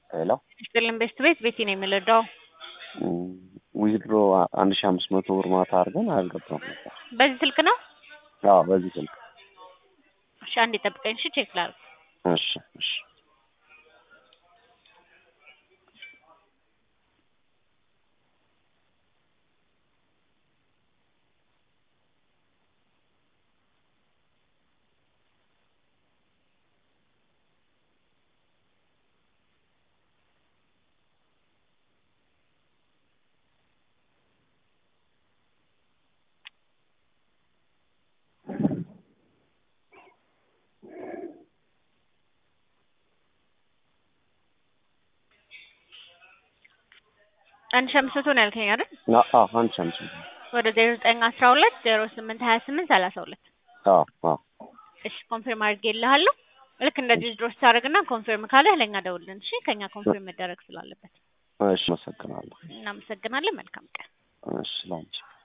ሄሎ ስጥልን ቤስት ቤት ቤቲ ነው የምልዳው ዊዝድሮ አንድ ሺ አምስት መቶ ብር ማታ አድርገን አልገባም ነበር። በዚህ ስልክ ነው። አዎ በዚህ ስልክ። እሺ አንዴ ጠብቀኝ። እሺ ቼክ ላድርግ። እሺ እሺ አንድ ሺህ አምስት መቶ ነው ያልከኝ አይደል? አዎ አንድ ሺ አምስት መቶ ወደ ዜሮ ዘጠኝ አስራ ሁለት ዜሮ ስምንት ሀያ ስምንት ሰላሳ ሁለት አዎ አዎ እሺ ኮንፊርም አድርጌልሃለሁ። ልክ እንደዚህ ድሮ ስታደርግና ኮንፊርም ካለህ ለእኛ ደውልን። እሺ ከኛ ኮንፊርም መደረግ ስላለበት እሺ አመሰግናለሁ። እናመሰግናለን። መልካም ቀን። እሺ ላንቺ